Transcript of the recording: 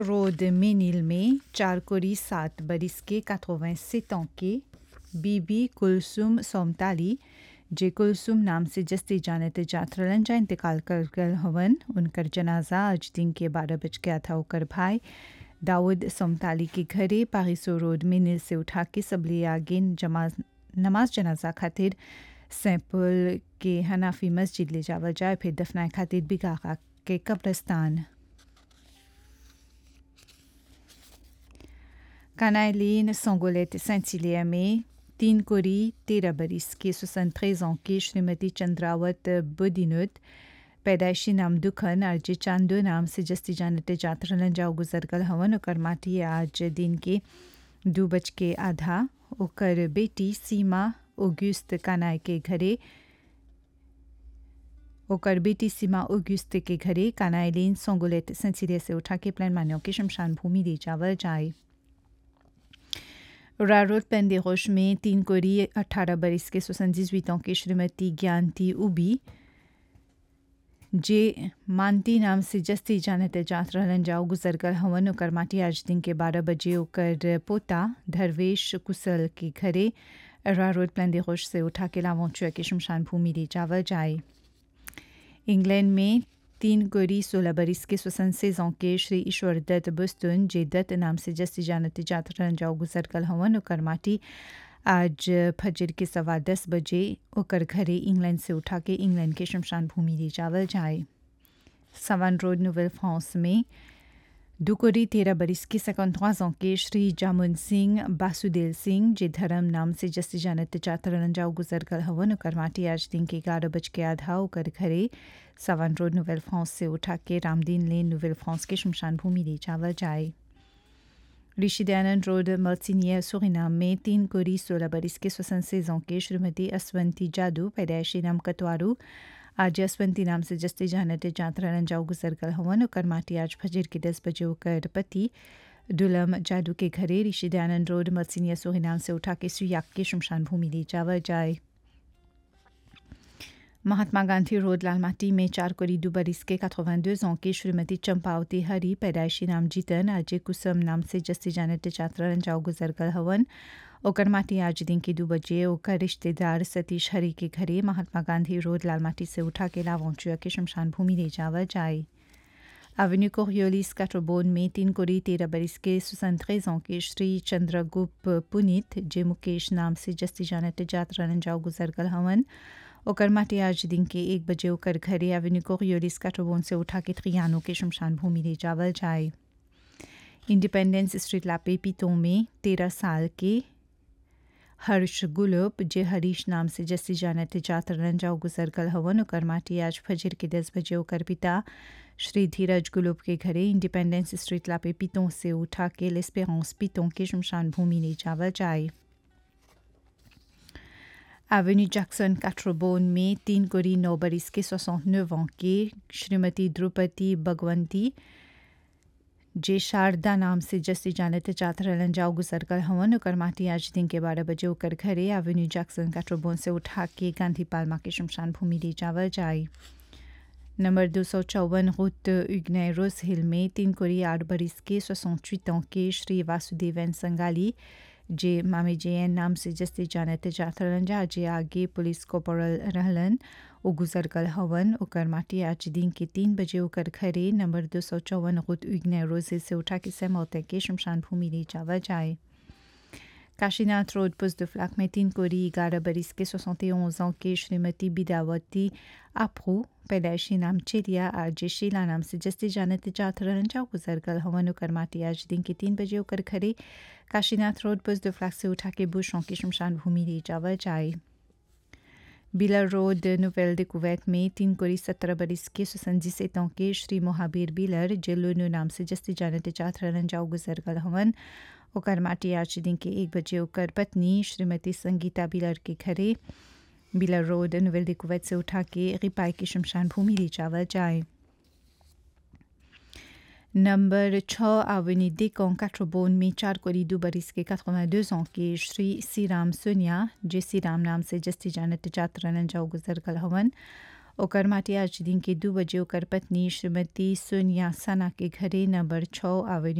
road मेनिल में चार कोरी सात बरिस के 87 ans के बीबी कुलसुम सोमताली जे कुलसुम नाम से जस्ती जानत जातरलन जा इंतकाल कर गल हवन उनकर जनाजा आज दिन के बारह बज गया था ओकर भाई दाऊद सोमताली के घरे पारिसो रोड मेनिल से उठा के सबले आगे जमाज नमाज जनाजा खातिर सैंपल के हनाफी मस्जिद ले जावल जाए फिर दफनाए खातिर बिगाका के कब्रस्तान Canaïline Sangolette Saint-Hilaire में तीन कोरी तेरह बरिस के सोसन ans की श्रीमती चंद्रावत बुदिनुत पैदाइशी नाम दुखन और जे चांदो नाम से जस्ती जानते जातरलन जाओ गुजर गल हवन ओकर माटी आज दिन के दू बज के आधा ओकर बेटी सीमा ओग्युस्त कानाय के घरे ओकर बेटी सीमा ओग्युस्त के घरे कानाइलिन सोंगोलेत सेंसिले से उठा के प्लान मान्यों के शमशान भूमि ले जावल जाए रारोड पेंदेरोश में तीन कोरी अठारह बरिस के सोसन जिस की श्रीमती ज्ञानती उबी जे मानती नाम से जस्ती जानते जात रहलन जाओ गुजर गल हवन ओकर माटी आज दिन के बारह बजे ओकर पोता धरवेश कुशल के घरे रा रोड प्लान रोश से उठा के लावोचुआ के शमशान भूमि ले जावल जाए इंग्लैंड में तीन कोरी सोलह बरिस के स्वसन से के श्री ईश्वर दत्त बुस्तुन जे दत्त नाम से जस्ती जानते जात रहन जाओ गुजर गल हवन ओकर माटी आज फजर के सवा दस बजे ओकर घरे इंग्लैंड से उठा के इंग्लैंड के शमशान भूमि ले जावल जाए सवान रोड नोवेल फ्रांस में दुकोरी तेरह बरिस के सैकंtrois ans के श्री जामुन सिंह बासुदेव सिंह जे धर्म नाम से जस्ती जानत चातरन जाओ गुजर गल हवन ओकर माटी आज दिन के ग्यारह बज के आधा ओकर घरे सवान रोड नोवेल फ्रांस से उठा के रामदीन लेन नोवेल फ्रांस के शमशान भूमि ले जावल जाए ऋषि दयानंद रोड मर्सिनिया सुरिनाम में तीन कोरी सोलह बरिस के स्वसन से के श्रीमती असवंती जादू पैदाइशी नाम कतवारू आज असवंती नाम से जस्ते जानते जातरन जाओ गुजर गल हवन ओकर माटी आज फजर के दस बजे ओकर पति दुलम जादू के घरे ऋषि दयानंद रोड मर्सिनिया सुरिनाम से उठा के सुयाक के शमशान भूमि ले जावल जाए महात्मा गांधी रोड लालमाटी में चार कोरी दो बरिस के 82 ans की श्रीमती चंपावती हरी पैदाइशी नाम जीतन अजय कुसुम नाम से जस्ती जानते चातरन जाओ गुजर गल हवन ओकर माटी आज दिन के दो बजे ओकर रिश्तेदार सतीश हरी के घरे महात्मा गांधी रोड लालमाटी से उठा के लावोचुआ के शमशान भूमि ले जावल जाए एवेन्यू कोरियोलिस काट्रोबोन में तीन कोरी तेरह बरिस के सुसंत ans के श्री चंद्रगुप्त पुनीत जे मुकेश नाम से जस्ती जानते जातरन जाओ गुजर गल हवन ओकर माटी आज दिन के एक बजे ओकर घरे एवेन्यू कोरियोलिस काट्रोबोन से उठा के त्रियानो के शमशान भूमि ले जावल जाए इंडिपेंडेंस स्ट्रीट लापे पीतों में तेरह साल के हर्ष गुलब जे हरीश नाम से जस्सी जानते जातरन जाओ गुजर गल हवन ओकर माटी आज फजर के दस बजे ओकर पिता श्री धीरज गुलब के घरे इंडिपेंडेंस स्ट्रीट लापे पीतों से उठा के लेस्पेरेंस पीतों के शमशान भूमि ले जावल जाए एवेन्यू जैक्सन काट्रोबोन में तीन कोरी नौ बरिस के 69 ans के श्रीमती द्रुपति भगवंती जे शारदा नाम से जस्ती जानते चातरलन जाओ गुजर कर हवन ओकर माटी आज दिन के बारह बजे ओकर घरे एवेन्यू जैक्सन काट्रोबोन से उठा के गांधी पालमा के शमशान भूमि ले जावल जाए नंबर दो सौ चौवन रुत उगने रोज हिल में तीन कोरी आठ बरिस के 68 ans के श्री वासुदेवन संगाली जे मामे जे एन नाम से जस्ती जानते जातरन जा जे आगे पुलिस कोपोरल रहलन ओ गुजर गल हवन ओकर माटी आज दिन के तीन बजे ओकर घरे नंबर दो सौ चौवन रुत उगने रोजे से उठा के समौते के शमशान भूमि ले जावा जाए काशीनाथ रोड पुस्त फ्लाक में तीन कोरी ग्यारह बरिस के 71 ans के श्रीमती बिदावती आप्रू पैदाइशी नाम चेरिया आज शीला नाम से जस्ती जानते जातरन जा गुजर गल हवन ओकर माटी आज दिन के तीन बजे ओकर घरे काशीनाथ रोड पुस्त फ्लाक से उठा के बुशों की शमशान भूमि ले जावा जाए बिलर रोड नोवेल डिकोवैट में तीन कोरी सत्रह बरिस के सुसंजी से के श्री मोहाबीर बिलर जेलोनो नाम से जस्ती जानते चाथरन जाओ गुजर गल हवन ओकर माटी आज दिन के एक बजे ओकर पत्नी श्रीमती संगीता बिलर के घरे बिलर रोड नोवेल डिकोवैट से उठा के रिपाई की शमशान भूमि ले जावा जाए नंबर छः आवनी देकों काट्रोबोन में चार कोरी दो बरिस के 82 ans के श्री सीराम सोनिया जे सीराम नाम से जस्ती जानत जातरन जाओ गुजर गल हवन ओकर माटी आज दिन के दू बजे ओकर पत्नी श्रीमती सोनिया सना के घरे नंबर छः आवेन्यू